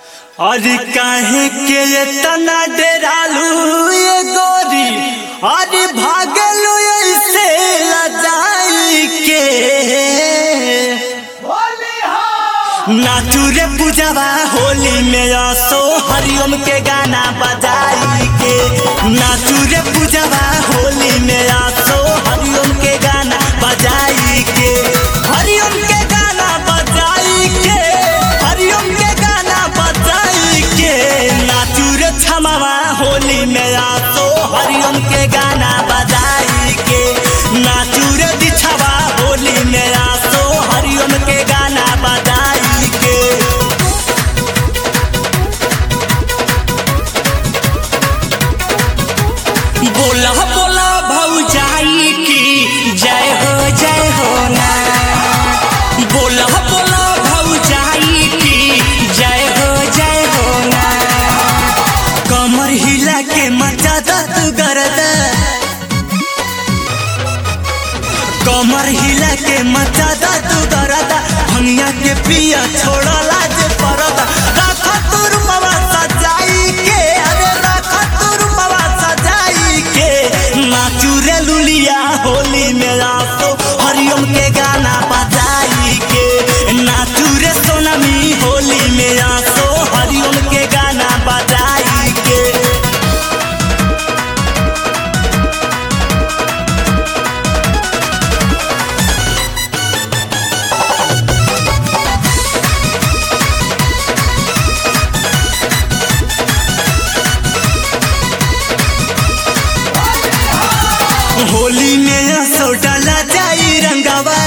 अरे काहे के इतना डरालू ये गोरी अरे भागलू ऐसे लजाई के नाचू रे पूजवा होली में आसो हरिओम के गाना बजाई के नाचू रे पूजवा होली में आसो हरिओम के गाना बजाई के हरिओम के गाना बजाई के हरिओम के गाना बजाई के नाचू रे छमावा होली में आसो हरिओम के गाना बजाई के नाचू रे दिछवा होली में आसो हरिओम के गाना बजाई के बोला बोला भौजाई की जय हो जय हो ना बोला बोला भौजाई की जय हो जय हो ना कमर हिला के मचा दत गरद कमर हिला के मचा दत गरद भंगिया के पिया छोड़ला जे परद राख तुर पवा सजाई के अरे राख तुर पवा सजाई के नाचू रे लुलिया होली में आसो हरिओम के गाना बजाई के नाचू रे सोनमी होली में आसो हरिओम के गाना बजाई के होली में असो डाला जाई रंगवा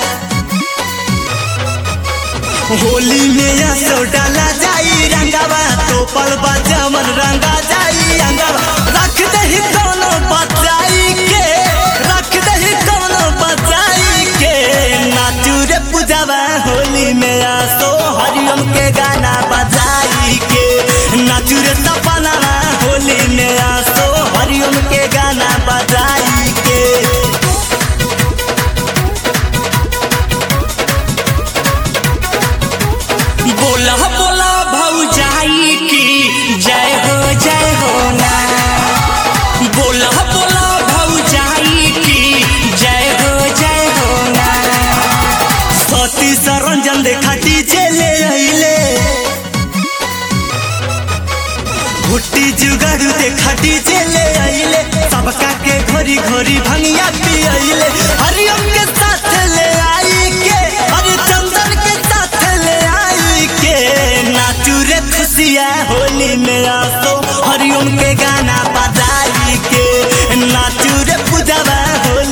होली में असो डाला जाई रंगवा तो पल बजमन रंगा जाई अंगवा रख दही कोनो बचाई के रख दही कोनो बचाई के नाचू रे पूजवा होली में आसो हरिओम के गाना बजाई के नाचू रे सपना होली में आसो हरिओम के गाना बजाई के बोला बोला भौजाई की जय हो जय हो ना बोला बोला भौजाई की जय हो जय हो ना सती सरंजन देखा डीजे ले अइले भुट्टी जुगाड़ू देखा डीजे ले अइले सबका के घोरी घोरी भंगिया पी अइले हरिओम के साथ ले आई के हरि चंदन के साथ ले आई के नाचू रे खुशिया होली में आसो हरिओम के गाना बजाई के नाचू रे पूजवा होली